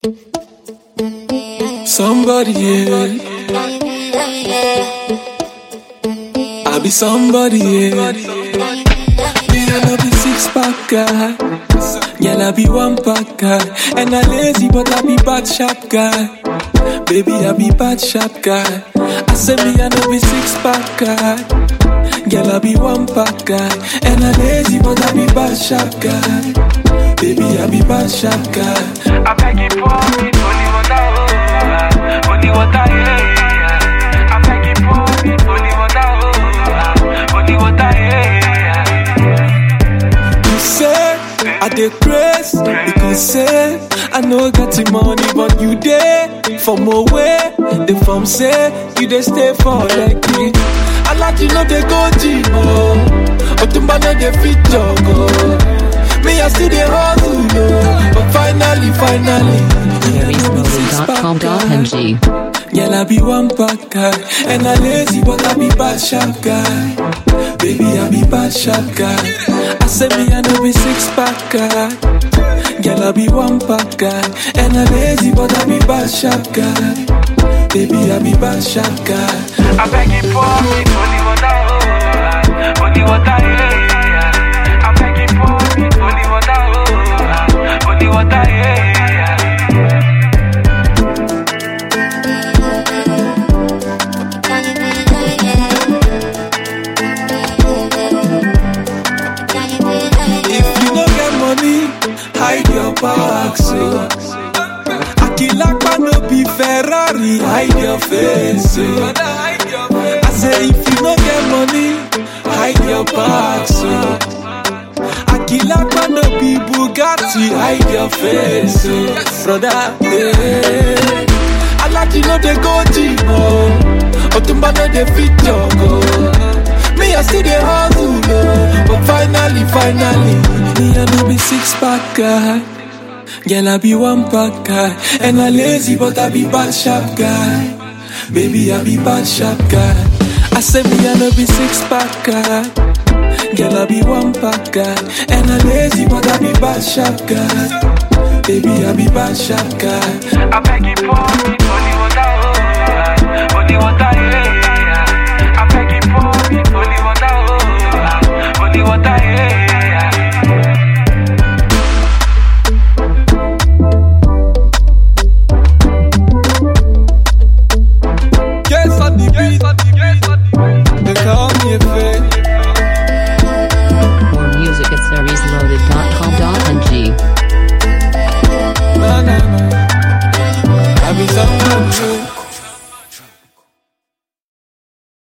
Somebody, yeah. I be somebody, yeah. Me, I no be six pack guy. Girl, I be one pack guy. And I lazy, but I be bad sharp guy. Baby, I be bad sharp guy. I say me, I no be six pack guy. Girl, I be one pack guy. And I lazy, but I be bad sharp guy. Baby, I be bad sharp guy. I beg you pour me holy water, oh, holy water, yeah, yeah. I beg you pour me holy water, oh, holy water, yeah, yeah. You say I dey praise because say I no get the money, but you dey from away. The from say you dey stay for like me. I like you know they go gym oh, Otumba no dey fit jog oh. Me I still dey hustle oh, but finally, finally, me I no be six pack guy. Mary'smovie.com.ng. Girl, I be one pack guy, and I lazy, but I be bad sharp guy. Baby, I be bad sharp guy. I say me, I no be six pack guy. Girl, I be one pack guy, and I lazy, but I be bad sharp guy. Baby, I be bad sharp guy. I beg you pour me holy water, oh, holy water, yeah, yeah. I beg you pour me holy water, oh, holy water, yeah, yeah. If you no get money, hide your back, so. Akilakpa no be Ferrari, hide your face, so. I say if you no get money, hide your back, so. Akilakpa no be Bugatti, hide your face, so. Brother, yeah. I like you know they go gym, oh. Otumba no dey fit jog, oh. Me I still dey hustle, oh. But finally, finally, me I no be six pack guy. Girl, I be one pack guy. And I lazy, but I be bad sharp guy. Baby, I be bad sharp guy. I say me I no be six pack guy. Girl, I be one pack guy. And I lazy, but I be bad sharp guy. Baby, I be bad sharp guy. I beg you pour me holy water, oh, holy water, yeah, yeah. I beg you pour me holy water, oh, holy water, yeah, yeah. Guess on the beat, they call me a fake. More music at seriesloaded.com.ng. No, no, no. I be somebody.